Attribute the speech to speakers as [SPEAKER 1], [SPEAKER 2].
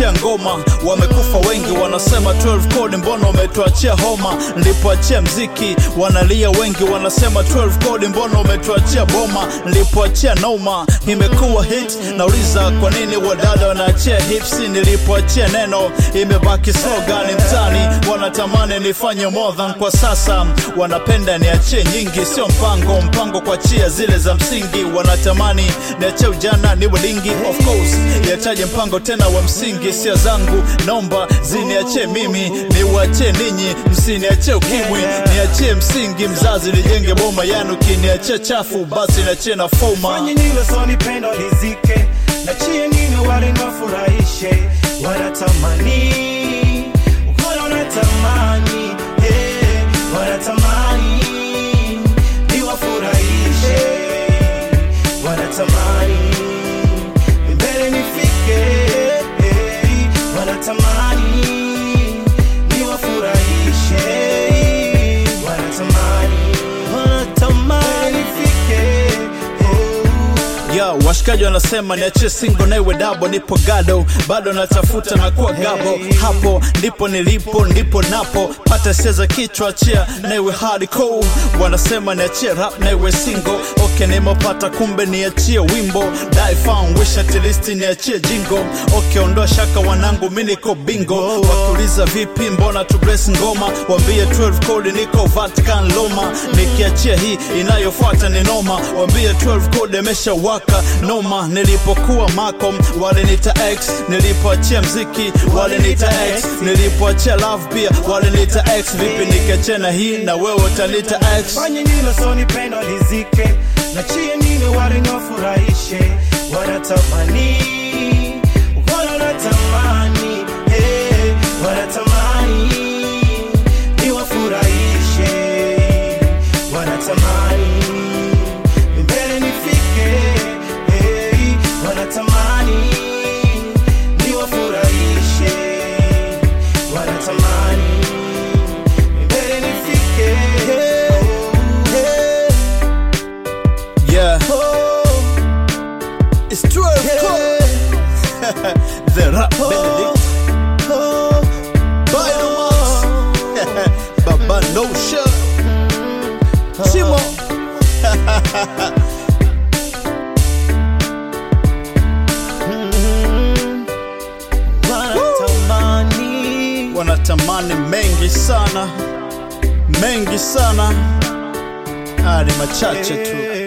[SPEAKER 1] nilipoachia ngoma wamekufa wengi, wanasema 12 code, mbona umetuachia homa? Nilipoachia mziki wanalia wengi, wanasema 12 code, mbona umetuachia boma? Nilipoachia noma imekuwa hit, nauliza kwa nini wadada wanaachia hips? Nilipoachia neno imebaki slogan mtani, wanatamani nifanye more than kwa sasa, wanapenda niachie nyingi, sio mpango mpango kuachia zile za msingi, wanatamani niachie ujana niwe lingi, of course yataje mpango tena wa msingi, sia zangu naomba ziniachie mimi, niwaachie ninyi, msiniachie ukimwi, niachie msingi mzazi, nijenge boma yanu, kiniachie chafu basi niachie na foma.
[SPEAKER 2] Fanye nilo so nipendo lizike na chie nini wale nafurahishe wanatamani ukono natamani eh, wanatamani niwafurahishe wanatamani mbele nifike eh, wanatamani niwafurahishe wanatamani wanatamani nifike oh.
[SPEAKER 1] ya washikaji wanasema niachie singo naiwe dabo, nipo gado bado natafuta na kuwa gabo, hapo ndipo nilipo ndipo napo pata sia za kichwa chia naiwe hardcore, wanasema niachie rap naiwe single, okay nimepata kumbe niachie wimbo die fan wish at least niachie jingo, okay ondoa shaka wanangu mimi niko bingo, wakiuliza vipi mbona tu bless ngoma, wambie 12 code niko Vatican Roma, nikiachia hii inayofuata ni noma, wambie 12 code imesha waka noma. Nilipokuwa Macom walinita X, nilipoachia mziki walinita X, nilipoachia love pia walinita X. Vipi nikiachia na hii na wewe utanita X?
[SPEAKER 2] fanye nilo so nipendo lizike na chie nini wale nafurahishe wanatamani ukono natamani eh, wanatamani niwafurahishe wanatamani mbele nifike eh, wanatamani niwafurahishe wanatamani mbele nifike eh,
[SPEAKER 1] Yeah, it's 12 code. The rap Benedict Biomax Baba No Shirt Chimo
[SPEAKER 2] wanatamani
[SPEAKER 1] wanatamani mengi sana mengi sana hadi machache tu